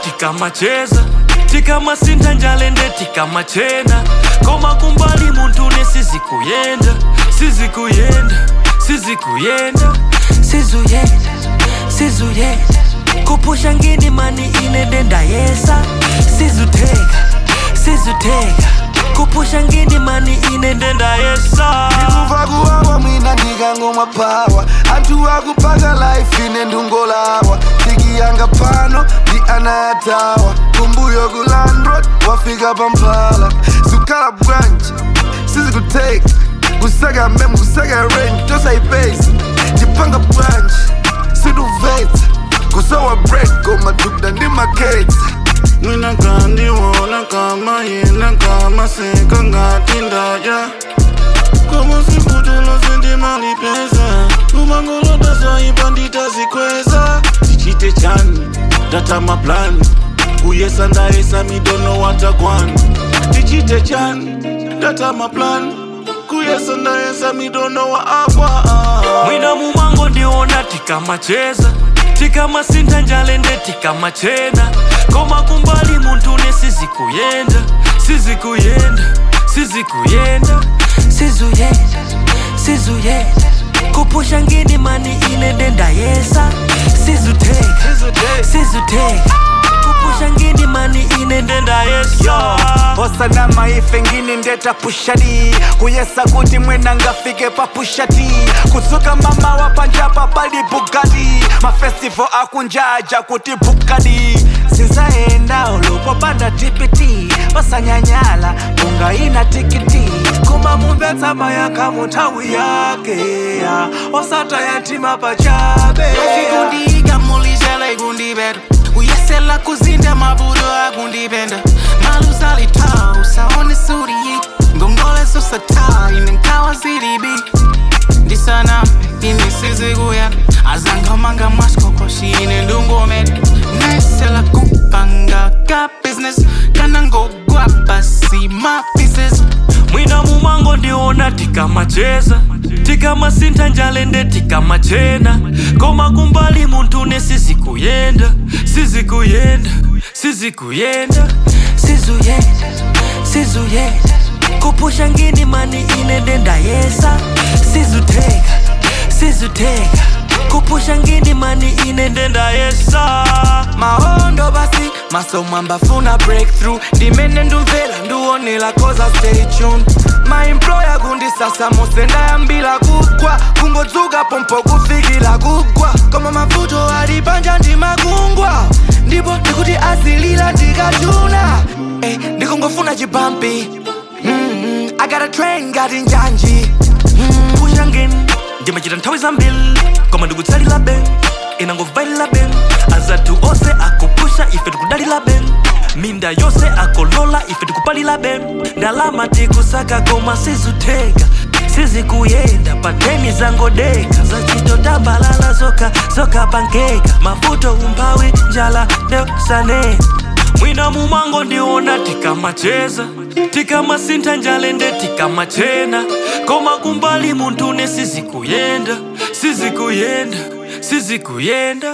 tikamacheza tikamasintha njalende tikamachena koma kumbali muntune sizikuyenda sizikuyenda sizikuyenda sizuyenda sizuyenda kupusha ngini mani ine ndendayesa sizuteka sizuteka kupusha ngini mani ine ndendayesa kuva kuwawa mwina ndikangomwa pawa anthu akupaka life ine ndungolawa tikiyanga pano ndi ana yatawa kumbuyo ku landrod wafika pamphala sukhala bwanji sizikuteka kusaka mem kusaka range tosayipesa tipanga bwanji siduvetsa kusowa break komadukda ndi maketsa Mina kandiwona kama yena kama seka ngati ndaja Kama sikutulo sindi mali pesa Umangoloda zoipa nditazikweza Tichite chani, data ma plan Kuyesa ndaesa midono watagwan Tichite chani, data ma plan Kuyesa ndaesa midono wa agwa mwina mumango ndiona tikamacheza tikamasintha njalende tikamachena koma kumbali muntune sizikuyenda sizikuyenda sizikuyenda sizuyenda sizuyenda kupusha ngini mani ine ndendayesa sizuteka sizuteka kupusha ngini mani ine ndendayesa osana maife ngini ndeta pushadi kuyesa kuti mwena ngafike pa pushati kutsuka mama wa panjapa pali bugati mafestival akunjaja kuti bukadi sinzaenda ulupopanda tipiti osanyanyala ungaina tikiti kuma mumvetsa mayaka munthawi yake ya, osata yatima pachabe Kundiga mulizela igundibera Uyesela kuzinda mabudo agundibenda Malusali tau saone suri yi Ngongole susata inenkawa ziribi Ndisana ine siziguya Azanga manga maskoko shine ndungomeda Nesela kupanga ka business Kanango guapa see my pieces mwina mumango ndiona tikamacheza tikamasintha njalende tikamachena koma kumbali muntune sizikuyenda sizikuyenda sizikuyenda sizuyenda sizuyenda kupusha ngini mani ine ndendayesa sizuteka sizuteka kupusha ngini mani ine ndendayesa mahondo basi masomo mbafuna breakthrough ndimene ndumvera ndiwonela koza stay tuned maemploya kundisasa musenda yambila kugwa kungodzuka pompo kufikila kugwa koma mavuto ali panja ndimakungwa ndipo ndikuti azilila ndikachuna eh, ndikungofuna chibampi mm, I got a train ngati njanji pusha ngini ndimachita nthawi zambiri koma ndikutsalira ben inangovailira ben azathu onse akupusha ife tikudalira ben minda yonse akolola ife tikupalira ben ndalama tikusaka koma sizuteka sizikuyenda pateni zangodeka zachitotambalala zoka zoka pankeka mavuto umphawi njala ndeusane mwina mumango ndiona tikamacheza tikamasintha njalende tikamachena koma kumbali muntune sizikuyenda sizikuyenda sizikuyenda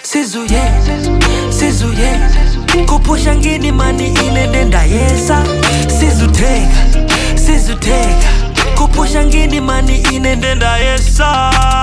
sizuyenda sizuyenda kupusha ngini mani ine ndendayesa sizuteka sizuteka kupusha ngini mani ine ndendayesa